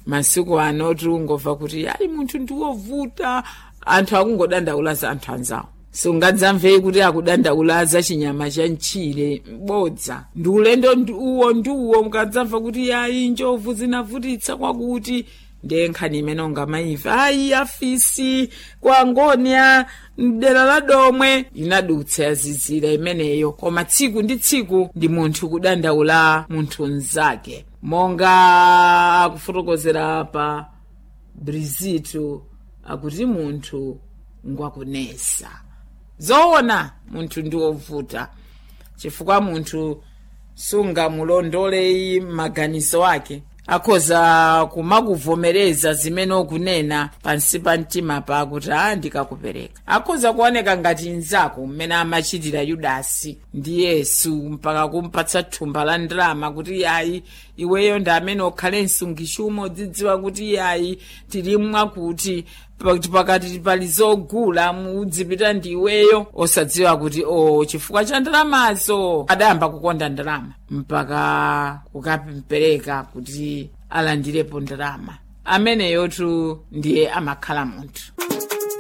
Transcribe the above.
masiku ano tiungomva kuti ayi munthu ndiwovuta anthu akungodandaulaza anthu anzawo sungadzamvei kuti akudandaulaza chinyama cha mchire bodza ndi ulendo ndi uwo ndi uwo mukadzamva kuti ayi njovu zinavutitsa kwakuti ndiye nkhani imene ungamayimva ayi afisi kwa ngonia mdera la domwe inadutsa yazizira imeneyo koma tsiku ndi tsiku ndi munthu kudandaula munthu mnzake monga akufotokozera apa brizito akuti munthu ngwakunesa zoona munthu ndi wovuta chifukwa munthu sungamulondolei maganizo ake akhoza kumakuvomereza zimene ukunena pansi pa mtima pakuti a ndikakupereka akhoza kuoneka ngati mnzako mmene amachitira yudasi ndi yesu mpaka kumpatsa thumba la ndalama kuti yayi iweyo ndi amene ukhale msungichuma udzidziwa kuti yayi tilimwa kuti pakati pakati pali zogula mudzipita ndi iweyo osadziwa kuti o chifukwa cha ndalamazo adayamba kukonda ndalama mpaka kukapereka kuti alandirepo ndalama ameneyotu ndiye amakhala munthu